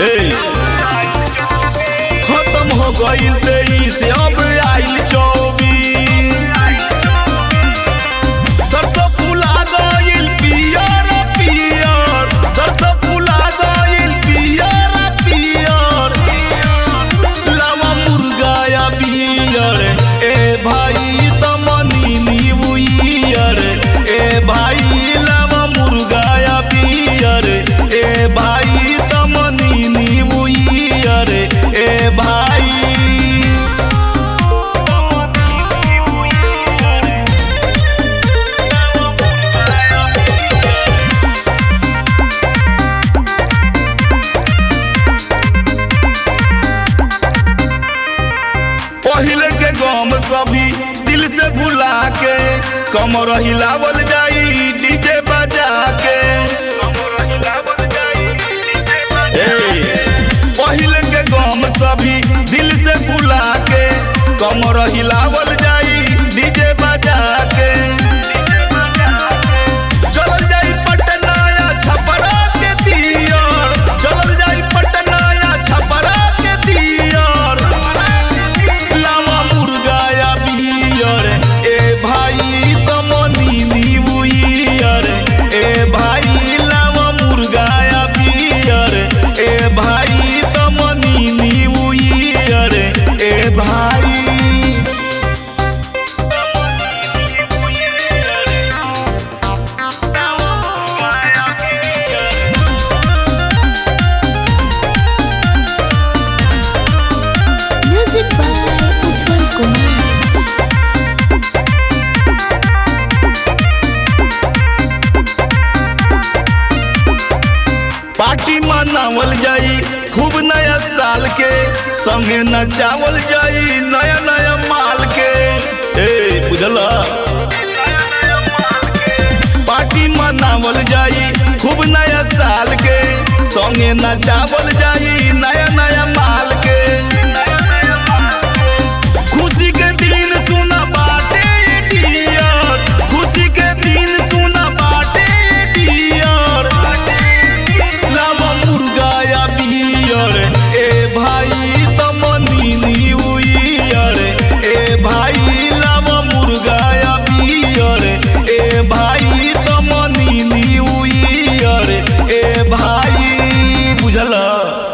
ए खत्म हो गईल तेईस अब आइल चौबीस सरसों फूला गईल पियर पियर सरसों फूला गईल पियर पियर लावा मुर्गा या बियर ए भाई तमनी न्यूयर ए भाई लावा मुर्गा या बियर ए भाई तमनी न्यूयर ए भाई पहिले के गम सभी दिल से भुला के कमर हिलावल जाई डीजे बजा के ए, पहिले के गम सभी दिल से भुला के कमर हिलावल जाई डीजे बजा के चलल जाई पटना या छपरा के दियर चलल जाई पटना या छपरा के दियर लावा मुर्गा या बियर ए भाई तमनी न्यूयर ए भाई लावा मुर्गा या बियर ए भाई तमनी न्यूयर ए भाई Music by Ujjwal Kumar. Party मनावल जाई खूब नया साल के संगे नचावल जाई नया नया माल के ए बुझला पार्टी मनावल जाई खूब नया साल के संगे नचावल जाई नया नया माल के खुशी के दिन सुना बाटे डियर खुशी के दिन सुना बाटे डियर लावा मुर्गा या बियर